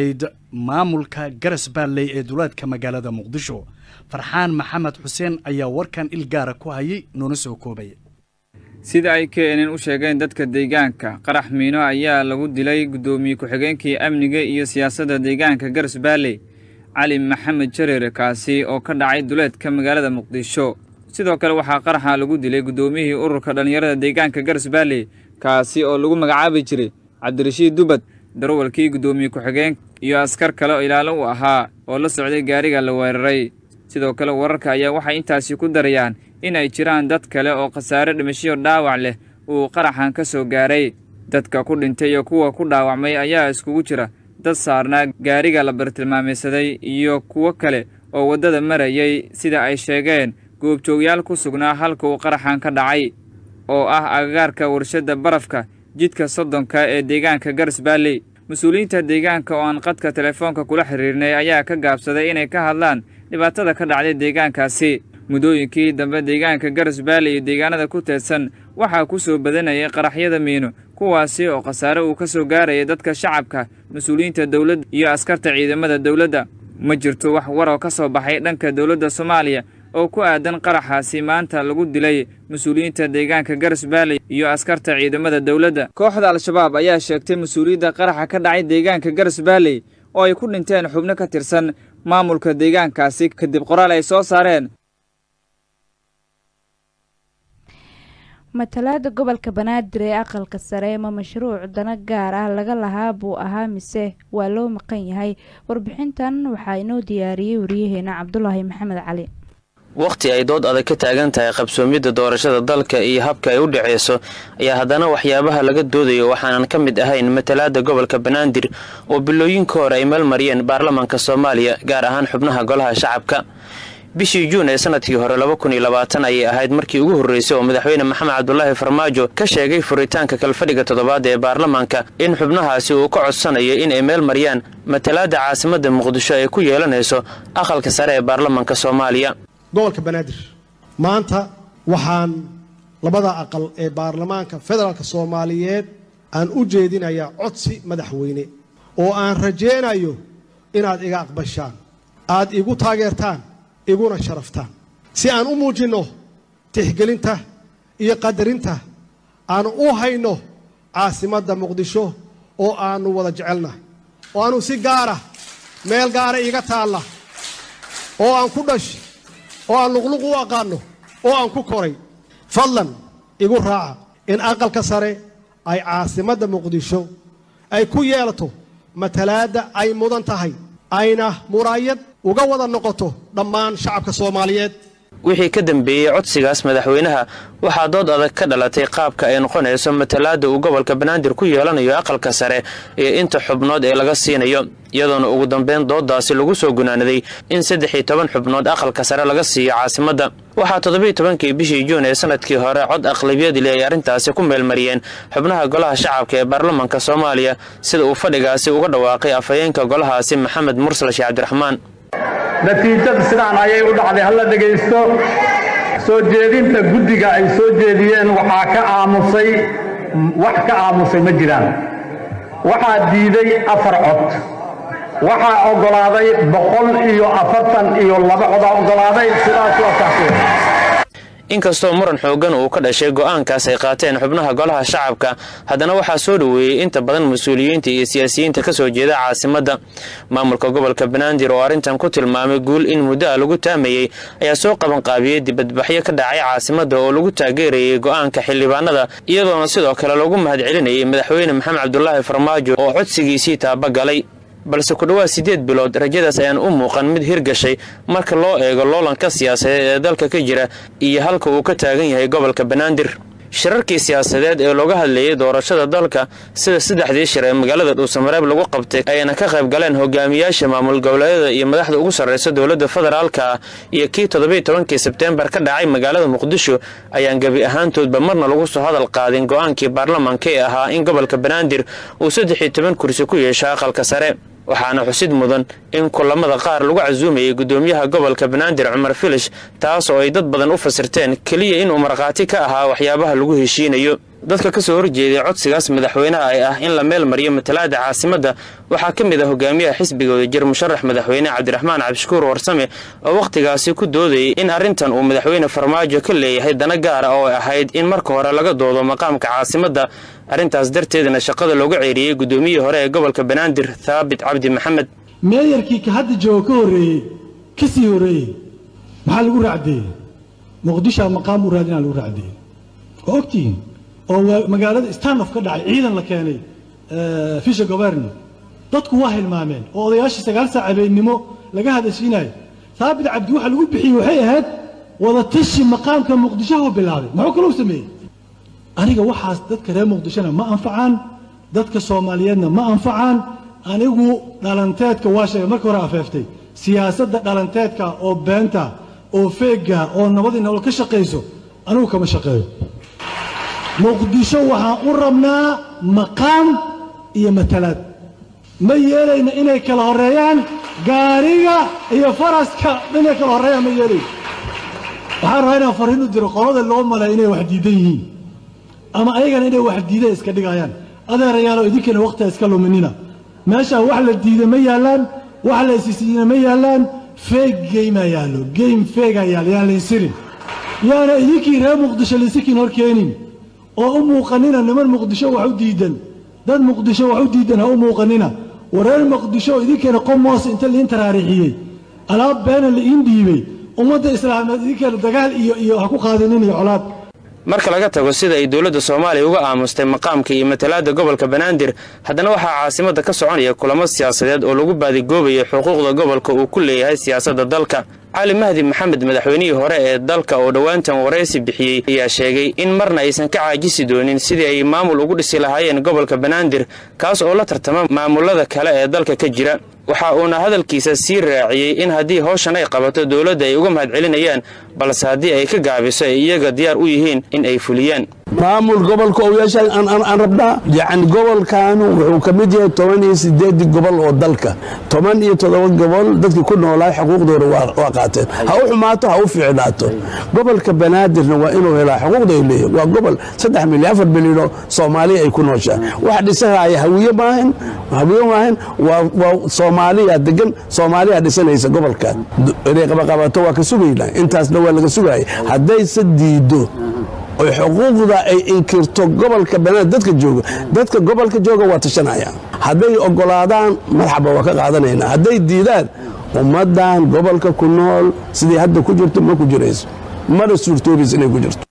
maamulka garas baalley ee duleedka magaalada muqdisho farxaan maxamed xuseen ayaa warkan ilgaara ku hayay noona soo koobaya sida ay keenin u sheegeen dadka deegaanka qarax miino ayaa lagu dilay guddoomiye ku-xigeenkii amniga iyo siyaasadda deegaanka garas baalley cali maxamed jareere kaasi oo ka dhacay duleedka magaalada muqdisho sidoo kale waxaa qaraxa lagu dilay guddoomiyihii ururka dhallinyarada deegaanka garas baalley kaasi oo lagu magacaabi jiray cabdirashiid dubad darowalkii guddoomiye ku-xigeen iyo askar kale oo ilaalo u ahaa oo la socday gaariga la weeraray sidoo kale wararka ayaa waxay intaasi ku darayaan in ay jiraan dad kale oo khasaare dhimashiyo dhaawac leh uu qaraxan ka soo gaaray dadka ku dhintay iyo kuwa ku dhaawacmay ayaa iskugu jira dad saarnaa gaariga la bartilmaamaysaday iyo kuwo kale oo waddada marayay sida ay sheegeen goobjoogyaal ku sugnaa halka uu qaraxan ka dhacay oo ah agagaarka warshadda barafka jidka soddonka ee deegaanka garas baalley mas-uuliyiinta deegaanka oo aan qadka telefoonka kula xiriirnay ayaa ka gaabsaday inay ka hadlaan dhibaatada ka dhacday deegaankaasi muddooyinkii dambe deegaanka garas baalley iyo deegaanada ku teedsan waxaa ku soo badanayay qaraxyada miino kuwaasi oo khasaare uu ka soo gaaraya dadka shacabka mas-uuliyiinta dowladda iyo askarta ciidamada dowladda ma jirto wax war oo ka soo baxay dhanka dowladda soomaaliya oo ku aadan qaraxaasi maanta lagu dilay mas-uuliyiinta deegaanka garas baalley iyo askarta ciidamada dowladda kooxda al-shabaab ayaa sheegtay mas-uuliyadda qaraxa ka dhacay deegaanka garas baalley oo ay ku dhinteen xubno ka tirsan maamulka deegaankaasi kadib qoraal ay soo saareen matalaada gobolka banaadir ee aqalka sare ma mashruuc dana gaar ah laga lahaa buu ahaa mise waa loo maqan yahay warbixintan waxaa inoo diyaariyey wariyaheena cabdulaahi maxamed cali wakhti ay dood adag ka taagan tahay qabsoomidda doorashada dalka iyo habka ay u dhaceyso ayaa haddana waxyaabaha laga doodayo waxaanan ka mid ahayn matalaada gobolka banaadir oo bilooyinka hore ay meelmariyeen baarlamaanka soomaaliya gaar ahaan xubnaha golaha shacabka bishii juun ee sanadkii hore laba kun iyo labaatan ayay ahayd markii ugu horreysay oo madaxweyne maxamed cabdulaahi farmaajo ka sheegay furitaanka kalfadhiga toddobaad ee baarlamaanka in xubnahaasi uu ka codsanayo inay meel mariyaan matalaada caasimadda muqdisho ay ku yeelanayso aqalka sare ee baarlamaanka soomaaliya gobolka banaadir maanta waxaan labada aqal ee baarlamaanka federaalka soomaaliyeed aan u jeedinayaa codsi madaxweyne oo aan rajaynayo inaad iga aqbashaan aad igu taageertaan iguna sharaftaan si aan u muujinno tixgelinta iyo qadarinta aanu u hayno caasimadda muqdisho oo aannu wada jecelnahay oo aanu si gaara meel gaara iiga taalla oo aan ku dhash oo aan luqluq u aqaanno oo aan ku koray fadlan igu raaca in aqalka sare ay caasimadda muqdisho ay ku yeelato matalaadda ay mudan tahay ayna muraayad uga wada noqoto dhammaan shacabka soomaaliyeed wixii ka dambeeyey codsigaas madaxweynaha waxaa dood adag ka dhalatay qaabka ay noqonayso matalaada uu gobolka banaadir ku yeelanayo aqalka sare iyo inta xubnood ee laga siinayo iyadoona ugu dambeyn doodaasi lagu soo gunaanaday in saddex iyo toban xubnood aqalka sare laga siiyo caasimadda waxaa toddobiiy tobankii bishii juun ee sanadkii hore cod aqlabiyadli ay arrintaasi ku meelmariyeen xubnaha golaha shacabka ee baarlamaanka soomaaliya sida uu fadhigaasi uga dhawaaqay afhayeenka golahaasi maxamed mursal sheekh cabdiraxmaan natiijada sidaan ayay u dhacday halla dhegaysto soo jeedinta guddiga ay soo jeediyeen waxaa ka aamusay wax ka aamusay ma jiraan waxaa diiday afar cod waxaa oggolaaday boqol iyo afartan iyo laba codaa oggolaaday sidaas waa saxseen inkastoo muran xooggan uu ka dhashay go'aankaas ay qaateen xubnaha golaha shacabka haddana waxaa soo dhoweeyey inta badan mas-uuliyiinta iyo siyaasiyiinta ka soo jeeda caasimadda maamulka gobolka banaadir oo arrintan ku tilmaamay guul in muddo ah lagu taamayey ayaa soo qabanqaabiyey dibadbaxyo ka dhacay caasimadda oo lagu taageerayay go'aanka xildhibaanada iyadoona sidoo kale lagu mahadcelinayay madaxweyne maxamed cabdulaahi farmaajo oo codsigiisii taabagalay balse ku dhowaad siddeed bilood rajadaas ayaan u muuqan mid hirgashay marka loo eego loolanka siyaasadeed ee dalka ka jira iyo halka uu ka taagan yahay gobolka banaadir shirarkii siyaasadeed ee looga hadlayay doorashada dalka sida saddexdii shir ee magaalada dhuusamareeb lagu qabtay ayna ka qayb galeen hogaamiyaasha maamul goboleedyada iyo madaxda ugu sarraysa dowladda federaalka ah iyo kii toddobiiy tobankii sebteembar ka dhacay magaalada muqdisho ayaan gebi ahaantoodba marna lagu soo hadal qaadin go'aankii baarlamaanka ee ahaa in gobolka banaadir uu saddex iyo toban kursi ku yeesho aqalka sare waxaana xusid mudan in kulamada qaar lagu casuumayay gudoomiyaha gobolka banaadir cumar filish taas oo ay dad badan u fasirteen keliya inuu markhaati ka ahaa waxyaabaha lagu heshiinayo dadka ka soo horjeeday codsigaas madaxweynaha ay ah in la meel mariyo matalaada caasimadda waxaa ka mid ah hogaamiyaha xisbiga wadajir musharax madaxweyne cabdiraxmaan cabdishakuur warsame oo wakhtigaasi ku doodayay in arrintan uu madaxweyne farmaajo ka leeyahay dana gaara oo ay ahayd in marka hore laga doodo maqaamka caasimadda arrintaas darteedna shaqada looga ceeriyey guddoomiyihii hore ee gobolka banaadir thaabit cabdi maxamed meeyarkii ka hadda jooga ka horreeyey ka sii horreeyey maxaa lagu raacdeeyey muqdishoa maqaam u raadinaa lagu raacdeeyey waa ogtihiin oo magaalada stanhof ka dhacay ciidan la keenay fisha governi dadku waa hilmaameen oo odayaashii sagaal saac habeennimo laga hadashiinayo saabit cabdi waxa lagu bixiyey waxay ahayd wadatashi maqaamka muqdishohu bilaabay muxuu kalou sameeyey aniga waxaas dadka reer muqdishona ma anfacaan dadka soomaaliyeedna ma anfacaan anigu dhalanteedka waa sheegay marka hore afeeftay siyaasadda dhalanteedka oo beenta oo feega oo nabadii nolol ka shaqayso anigu kama shaqeeyo muqdisho waxaan u rabnaa maqaam iyo matalaad ma yeelayna inay kala horreeyaan gaariga iyo faraska inay kala horreeyaan ma yeelayno waxaan rabaa inaan fariin u diro qolada loo malay inay wax diidan yihiin ama ayagana inay wax diidan iska dhigayaan adeerayaalo idinkana wakhtiga iska luminina meeshaa wax la diiday ma yaallaan wax la isisiina ma yaallaan feeg geymaa yaallo geym feegaa yaal yaan laynsirin yaana idinkii reer muqdisho laysikiin hor keenin oo u muuqanina niman muqdisho wax u diidan dad muqdisho wax u diidan ha u muuqanina wareer muqdisho idinkeena qomoos inta liin taraarixiyey alaab beena liin dhiibay ummadda islaameed idinkeena dagaal iyo iyo ha ku qaadinin iyo colaad marka laga tago sida ay dowladda soomaaliya uga aamustay maqaamka iyo matalaadda gobolka banaadir haddana waxaa caasimadda ka soconaya kulamo siyaasadeed oo lagu baadigoobayo xuquuqda gobolka uu ku leeyahay siyaasadda dalka cali mahdi maxamed madaxweynihii hore ee dalka oo dhowaantan waraysi bixiyey ayaa sheegay in marna aysan ka caajisi doonin sidii ay maamul ugu dhisi lahaayeen gobolka banaadir kaas oo la tartama maamulada kale ee dalka ka jira waxa uuna hadalkiisa sii raaciyey in haddii howshan ay qabato dowladda ay uga mahadcelinayaan balse haddii ay ka gaabiso ay iyaga diyaar u yihiin in ay fuliyaan maamul gobolka oyaashaan aan rabnaa yacni gobolkaanu wuxuu ka mid yahay toban iyo sideedii gobol oo dalka toban iyo toddoba gobol dadkii ku noolaa xuquuqdooda waa qaateen ha u xumaato ha u fiicnaato gobolka banaadirna waa inuu helaa xuquuqda ay leeyihin waa gobol saddex milyan afar milyanoo soomaaliya ay ku nooshaa waxa dhisahaya hawiye maahan hawiye maahan waa soomaaliya degan soomaaliya dhisanaysa gobolkan inay qabaqabato waa ka sugaynaa intaasna waa laga sugaya haddayse diido oy xuquuqda ay inkirto gobolka banaadir dadka jooga dadka gobolka jooga waa tashanaya hadday ogolaadaan marxaba waa ka qaadanaynaa hadday diidaan ummaddan gobolka ku nool sidii hadda ku jirto ma ku jirayso mana suurtoobaysa inay ku jirto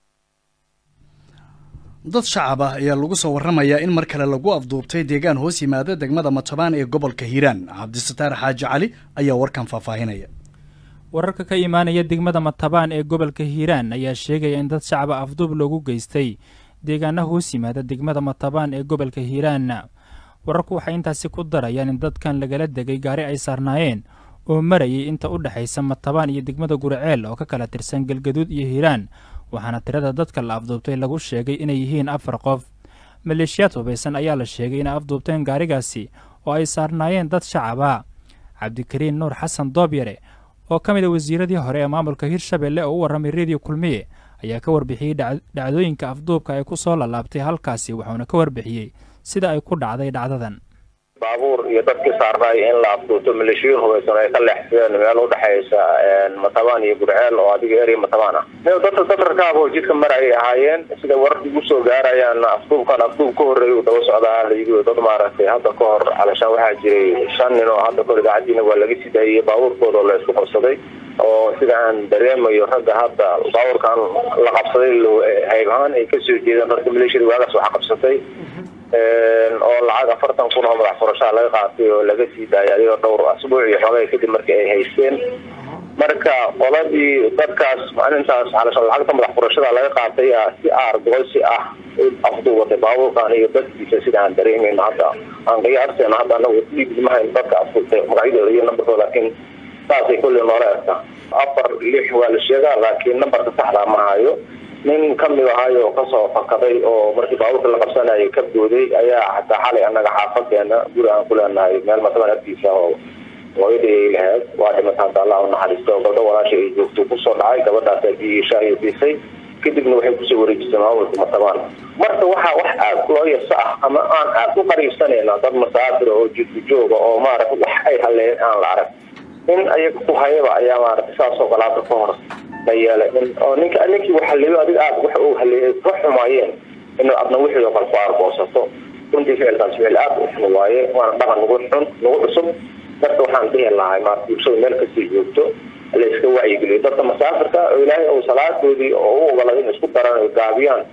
dad shacab ah ayaa lagu soo warramayaa in mar kale lagu afduubtay deegaan hoos yimaada degmada matabaan ee gobolka hiiraan cabdisataar xaaji cali ayaa warkan faahfaahinaya wararka ka imaanaya degmada matabaan ee gobolka hiiraan ayaa sheegaya in dad shacaba afduub loogu geystay deegaana hoos yimaada degmada matabaan ee gobolka hiiraan wararku waxay intaasi ku darayaan in dadkan lagala degay gaari ay saarnaayeen oo marayay inta u dhexaysa matabaan iyo degmada guriceel oo ka kala tirsan galgaduud iyo hiiraan waxaana tirada dadka la afduubtay lagu sheegay inay yihiin afar qof maleeshiyaad hubaysan ayaa la sheegay inay afduubteen gaarigaasi oo ay saarnaayeen dad shacaba cabdikariin nuur xasan doobyare oo ka mid a wasiiradii hore ee maamulka hirshabelle oo u warramay rediyo kulmiye ayaa ka warbixiyey dhacdooyinka afduubka ay ku soo lalaabtay halkaasi wuxuuna ka warbixiyey sida ay ku dhacday dhacdadan baabuur iyo dadkii saarnaay in la afduubto maleeshiyin hubaysan ay ka leexsadeen meel udhexaysa matabaan iyo gurceel oo adiga area matabaan ah dadka safarkaaba oo jidka mar ayay ahaayeen sida wararka ugu soo gaarayaan afduubkan afduub ka horreeyay uu daba socdaa layidhi dad maaragtay hadda ka hor calashaan waxaa jiray shan nin oo hadda kahor idaacadiina waa laga sidaayey baabuurkooda oo la isku qabsaday oo sida aan dareemayo ragga hadda baabuurkan la qabsaday hayb ahaan ay kasoo jeedeen dadka maleeshiyada waagaas waxa qabsatay oo lacag afartan kun oo madax furashaa laga qaatay oo laga sii daayay adigoo dhowr asbuuc iyo xoogay kadib markii ay haysteen marka qoladii dadkaas maalintaas calashan lacagta madax furashada laga qaatay si aargoysi ah afduubatay baabuurkan iyo dadkiisa sida aan dareemayno hadda aan qiyaasteena hadda anagu dhiigmahayn dadka afduubtay magacyadooda iyo nambarkooda laakiin saasay kulli noola egta afar lix waa la sheegaa laakiin nambarka saxdaa ma hayo nin kamid ahay oo kasoo fakaday oo markii baabuurka la qabsanayay ka booday ayaa xataa xalay annaga xaafadeena guri aan ku leenahay meel matabaan agtiisa oo hooyadii ay lahayd waa dhimata hadda allah u naxariisto gabdho walaasha ay joogto kusoo dhacay gabadhaas biyii shaahiyo siisay kadibna waxay kusoo wareejisay maamulka matabaan marka waxaa wax aad loo yaso ah ama aan aad u qariibsanayna dad masaafira oo jidku jooga oo maaragta wax ay haleeyeen aan la arag in ayaga ku hayaba ayaa maaragta saasoo kalaata ka hor la yeelay in oo ninka ninkii wax haleeyo adiga aad wax uu haleeyay ka xumaayeen in adna wixii oo kale ku aarboosato runtii ficilkaas ficil aad u xun waaye waana dhaqan nagu xun nagu cusub marka waxaan dhihi lahay maarata bulshada meel kasii joogto la iska wacyigeliyo dadka masaafirka oo ilaahay ou salaadoodii oo u ogolaaday in isku daran ay gaabiyaan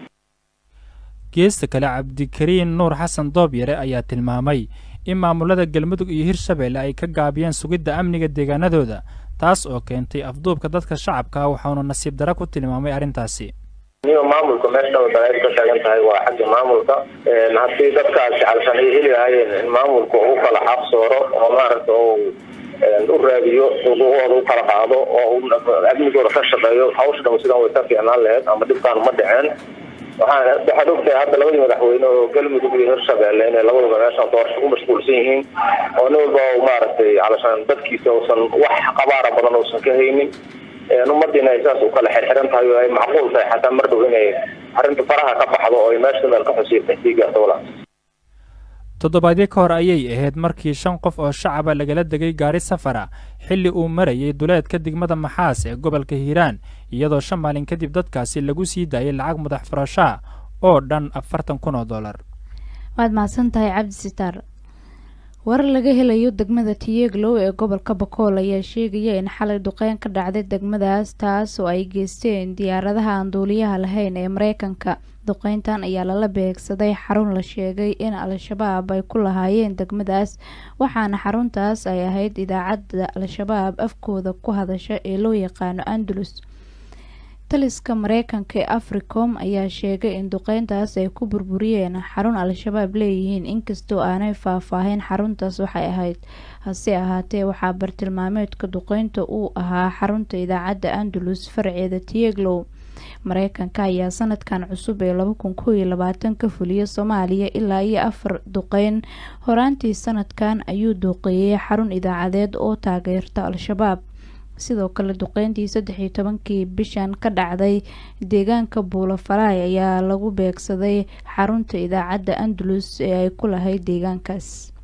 geesta kale cabdikariin nuur xasan doobyare ayaa tilmaamay in maamulada galmudug iyo hirshabeelle ay ka gaabiyeen sugidda amniga deegaanadooda taas oo keentay afduubka dadka shacabka ah waxaanu nasiib dara ku tilmaamay arrintaasi niyo maamulka meesha daleed ka taagan tahay waa xagga maamulka haddii dadkaas jecalsan ay heli lahaayeen in maamulka u kala xaqsooro oo maaragta uu u raadiyo xuquuqooda u kala qaado oo amnigooda ka shaqeeyo hawsha dham sidan way ka fiicnaan laheyd ama dhibkaan ma dhiceen waxaan waxaad ogtahay hadda labadii madaxweyne oo galmudug iyo hirshabeelle inay labaduba meeshaan doorasho ku mashquulsan yihiin oo nin walba maaragtay calashaan dadkiisa uusan wax qabaara badan uusan ka haynin ummadiina ay saas u kala xirxiran tahay oo ay macquul tahay xataa mar dhow inay arrinta faraha ka baxdo oo ay meesha meel ka xusiirtay sii gaarto walaal toddobaadyo ka hor ayay ahayd markii shan qof oo shacaba lagala degay gaari safara xilli uu marayay duleedka degmada maxaas ee gobolka hiiraan iyadoo shan maalin kadib dadkaasi lagu sii daayay lacag madax furashaa oo dhan afartan kun oo dollar waad mahadsan tahay cabdi sitaar warar laga helayo degmada tiyeglow ee gobolka bakool ayaa sheegaya in xalay duqeyn ka dhacday degmadaas taas oo ay geysteen diyaaradaha aan duuliyaha lahayn ee mareykanka duqeyntan ayaa lala beegsaday xarun la sheegay in al-shabaab ay ku lahaayeen degmadaas waxaana xaruntaas ay ahayd idaacadda al-shabaab afkooda ku hadasha ee loo yaqaano andalus taliska mareykanka ee africom ayaa sheegay in duqeyntaas ay ku burburiyeen xarun al-shabaab leeyihiin inkastoo aanay faahfaahin xaruntaas waxay ahayd hase ahaatee waxaa bartilmaameedka duqeynta uu ahaa xarunta idaacadda andalus farceeda tieglow mareykanka ayaa sanadkan cusub ee laba kun koo iyo labaatan ka fuliya soomaaliya ilaa iyo afar duqeyn horaantii sanadkan ayuu duuqeeyay xarun idaacadeed oo taageerta al-shabaab sidoo kale duqeyntii saddex iyo tobankii bishan ka dhacday deegaanka buulafalaay ayaa lagu beegsaday xarunta idaacadda andalus ee ay ku lahayd deegaankaas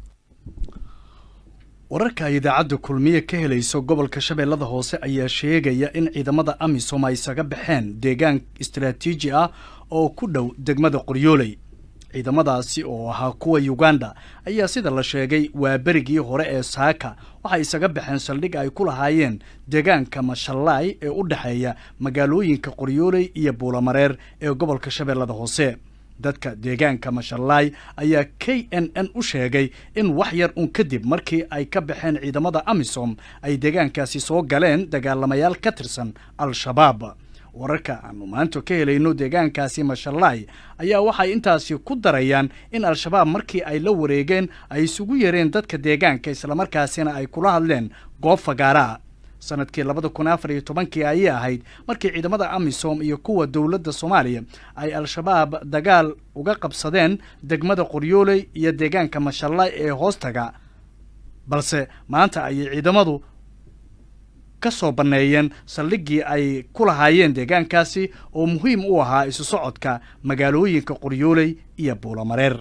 wararka ay idaacadda kulmiye ka helayso gobolka shabeellada hoose ayaa sheegaya in ciidamada amisom ay isaga baxeen deegaan istaraatiiji ah oo ku dhow degmada qoryooley ciidamadaasi oo ahaa kuwa uganda ayaa sida la sheegay waa berigii hore ee saaka waxay isaga baxeen saldhig ay ku lahaayeen deegaanka mashallaay ee u dhexeeya magaalooyinka qoryooley iyo buulamareer ee gobolka shabeellada hoose dadka deegaanka mashallaay ayaa k n n u sheegay in wax yar un kadib markii ay ka baxeen ciidamada amisom ay deegaankaasi soo galeen dagaalamayaal ka tirsan al-shabaab wararka aanu maanta ka helayno deegaankaasi mashallaay ayaa waxay intaasi ku darayaan in al-shabaab markii ay la wareegeen ay isugu yareen dadka deegaanka islamarkaasina ay kula hadleen goob fagaaraa sanadkii labada kun afar iyo tobankii ayay ahayd markii ciidamada amisom iyo kuwa dowladda soomaaliya ay al-shabaab dagaal uga qabsadeen degmada qoryooley iyo deegaanka mashallaay ee hoostaga balse maanta ayay ciidamadu ka soo banneeyeen saldhiggii ay ku lahaayeen deegaankaasi oo muhiim u ahaa isu socodka magaalooyinka qoryooley iyo buulamareer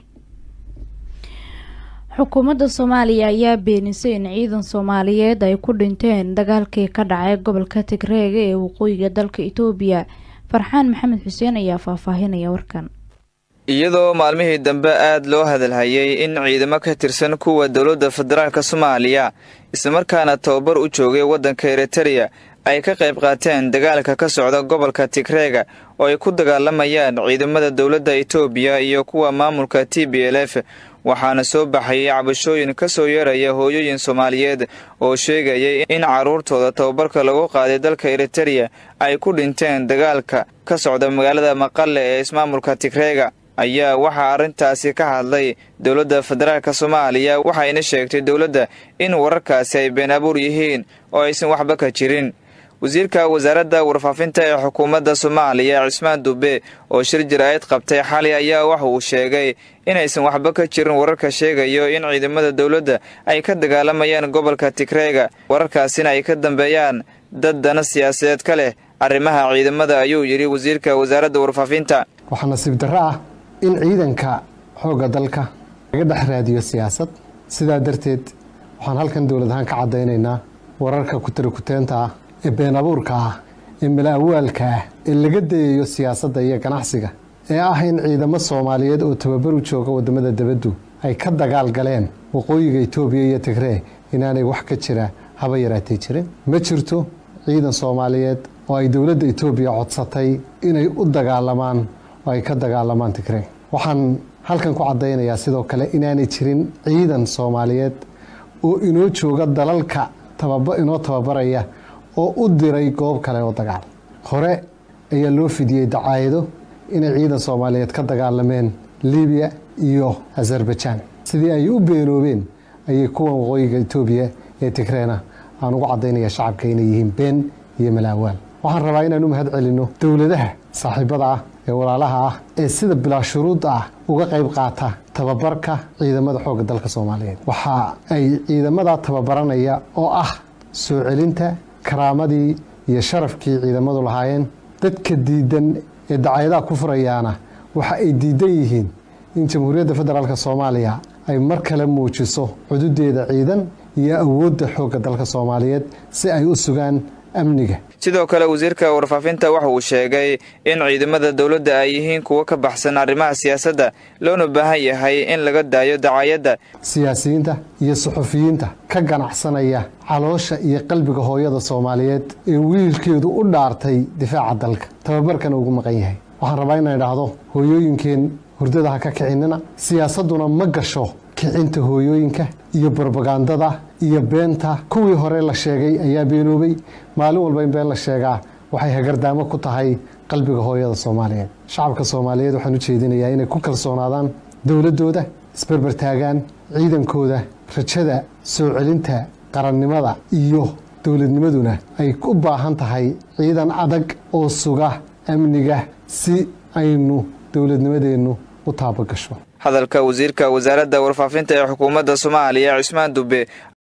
xukuumadda soomaaliya ayaa beenisay in ciidan soomaaliyeed ay ku dhinteen dagaalkii ka dhacay gobolka tigreega ee waqooyiga dalka itoobiya farxaan maxamed xuseen ayaa faahfaahinaya warkan iyadoo maalmihii dambe aad loo hadalhayay in ciidamo ka tirsan kuwa dowladda federaalk soomaaliya islamarkaana tababar u joogay waddanka eritereya ay ka qayb qaateen dagaalka ka socda gobolka tigreega oo ay ku dagaalamayaan ciidamada dowladda itoobiya iyo kuwa maamulka t b l f waxaana soo baxayay cabashooyin ka soo yeeraya hooyooyin soomaaliyeed oo sheegayay in carruurtooda tababarka lagu qaaday dalka eritereya ay ku dhinteen dagaalka ka socda magaalada maqale ee ismaamulka tigreega ayaa waxaa arrintaasi ka hadlay dowladda federaalk soomaaliya waxayna sheegtay dowladda in wararkaasi ay been abuur yihiin oo aysan waxba ka jirin wasiirka wasaaradda warfaafinta ee xukuumadda soomaaliya cismaan dube oo shir jaraa'id qabtay xalay ayaa waxa uu sheegay inaysan waxba ka jirin wararka sheegayo in ciidamada dowladda ay ka dagaalamayaan gobolka tigreega wararkaasina ay ka dambeeyaan dad dana siyaasadeed ka leh arrimaha ciidamada ayuu yidhi wasiirka wasaaradda warfaafinta waxaa nasiib darro ah in ciidanka xoogga dalka laga dhex raadiyo siyaasad sidaa darteed waxaan halkan dowlad ahaan ka caddaynaynaa wararka kutarikuteenta ah ee been abuurka ah ee mala-awaalka ah ee laga dayayo siyaasadda iyo ganacsiga ee ah in ciidamo soomaaliyeed oo tababaru jooga waddamada debaddu ay ka dagaal galeen waqooyiga itoobiya iyo tigree inaanay wax ka jira haba yaraatay jirin ma jirto ciidan soomaaliyeed oo ay dowladda itoobiya codsatay inay u dagaalamaan oo ay ka dagaalamaan tigree waxaan halkan ku caddaynayaa sidoo kale inaanay jirin ciidan soomaaliyeed oo inoo jooga dalalka inoo tababaraya oo u diray goob kale oo dagaal hore ayaa loo fidiyey dacaayado inay ciidan soomaaliyeed ka dagaalameen libiya iyo azarbajaan sidii ay u beenoobeen ayay kuwan waqooyiga itoobiya ee tigreena aan ugu caddaynaya shacabka inay yihiin been iyo malaawaal waxaan rabaa inaan u mahad celinno dowladaha saaxiibada ah ee walaalaha ah ee sida bilaa shuruud ah uga qayb qaata tababarka ciidamada xoogga dalka soomaaliyeed waxa ay ciidamada tababaranaya oo ah soo celinta karaamadii iyo sharafkii ciidamadu lahaayeen dadka diidan ee dacaayadaha ku furayaana waxa ay diidan yihiin in jamhuuriyadda federaalk soomaaliya ay mar kale muujiso cududeeda ciidan iyo awoodda xoogga dalka soomaaliyeed si ay u sugaan amniga sidoo kale wasiirka warfaafinta waxa uu sheegay in ciidamada dowladda ay yihiin kuwo ka baxsan arrimaha siyaasadda loona baahan yahay in laga daayo dacaayadda siyaasiyiinta iyo suxufiyiinta ka ganacsanaya caloosha iyo qalbiga hooyada soomaaliyeed ee wiilkeedu u dhaartay difaaca dalka tababarkana ugu maqan yahay waxaan rabaa inaan idhaahdo hooyooyinkeen hurdada ha ka kicinina siyaasadduna ma gasho kicinta hooyooyinka iyo brobagandada iyo beenta kuwii hore la sheegay ayaa beenoobay maalin walba in been la sheegaa waxay hagardaamo ku tahay qalbiga hooyada soomaaliyeed shacabka soomaaliyeed waxaan u jeedinayaa inay ku kalsoonaadaan dowladdooda isberbertaagaan ciidankooda rajada soo celinta qarannimada iyo dowladnimaduna ay u baahan tahay ciidan adag oo suga amniga si aynu dowladnimadeennu u taabagasho hadalka wasiirka wasaaradda warfaafinta ee xukuumadda soomaaliya cismaan dube